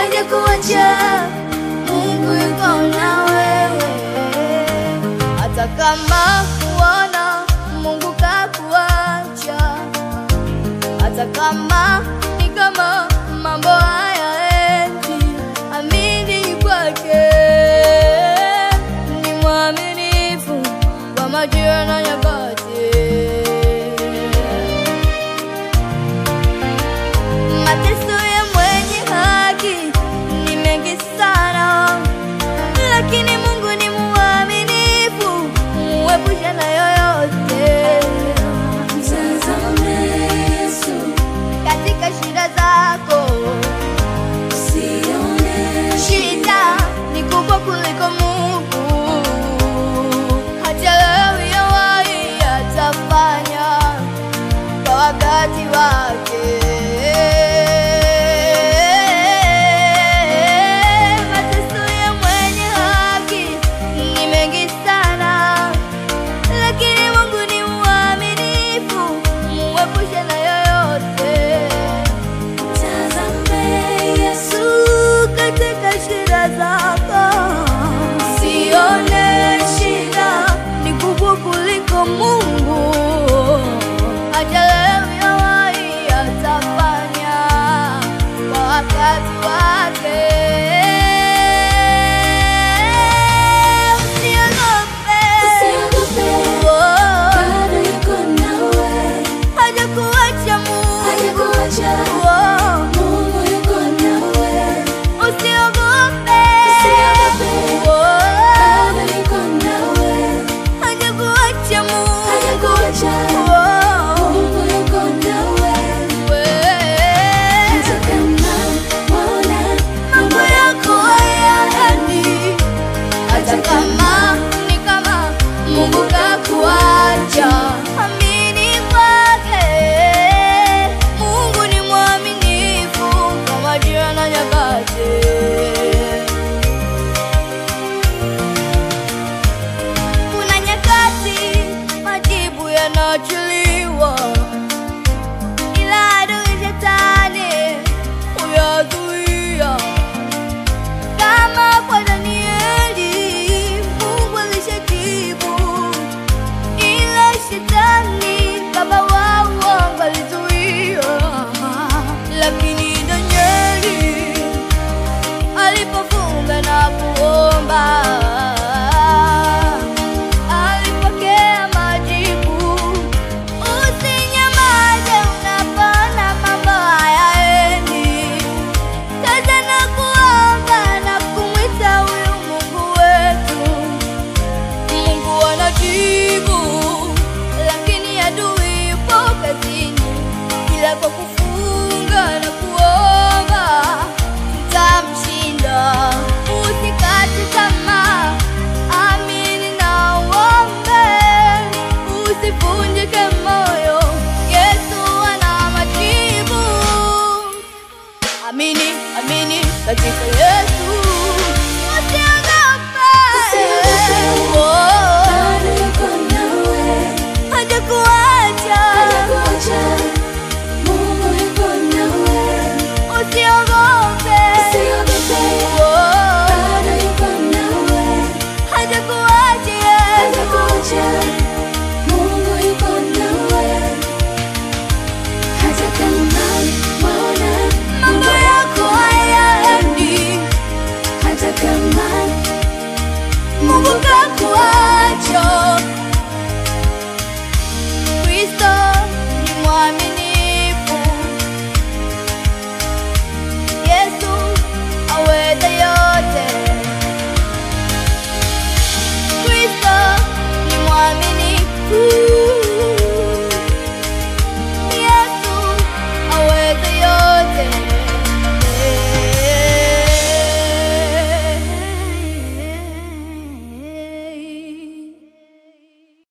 hajakuacha. Mungu yuko na wewe, hata kama kuona Mungu kakuacha, hata kama ni kama mambo hayaendi, amini kwake, ni mwaminifu kwa majira na nyakati. Mateso ya mwenye haki ni mengi sana, lakini Mungu ni mwaminifu, muepusha na yoyote. Mtazame Yesu, Katika shida zako, usione shida ni kubwa kuliko Mungu. Hachelewi yawahi, atafanya kwa wakati wake. Mateso ya mwenye haki ni mengi sana, lakini Mungu ni mwaminifu, muepushe na yoyote. Mtazame Yesu, Yesu katika shida zako, sione shida ni kubwa kuliko Mungu. Hachelewi yawahi, atafanya kwa wakati wake. Usiogope, usiogope, Oh, bado yuko nawe, hajakuacha Mungu. hajakuacha. Oh, Mungu yuko nawe, Usiogope, Usiogope. Oh, bado yuko nawe, hajakuacha Mungu. hajakuacha. Oh, Mungu yuko nawe, hata we- kama waona mambo yako hayaendi, hata kama ni kama Mungu kakuacha, amini kwake. Mungu ni mwaminifu kwa majira na nyakati. Kuna nyakati majibu yanaachiliwa, ila adui shetani huyazuia. Kama kwa Danieli, Mungu alishajibu, ila shetani baba wa uongo alizuia. Lakini Danieli alipofunga na kuomba alipokea majibu. Usinyamaze unapoona mambo hayaendi, kaza na kuomba na kumwita huyu Mungu wetu. Mungu anajibu, lakini adui yupo kazini, ila kwa kufunga na kuomba tutamshinda. Usikate tamaa, amini na uombe, usivunjike moyo. Yesu ana majibu. Amini, amini katika Yesu, usiogope. Usiogope. Oh, bado yuko nawe, hajakuacha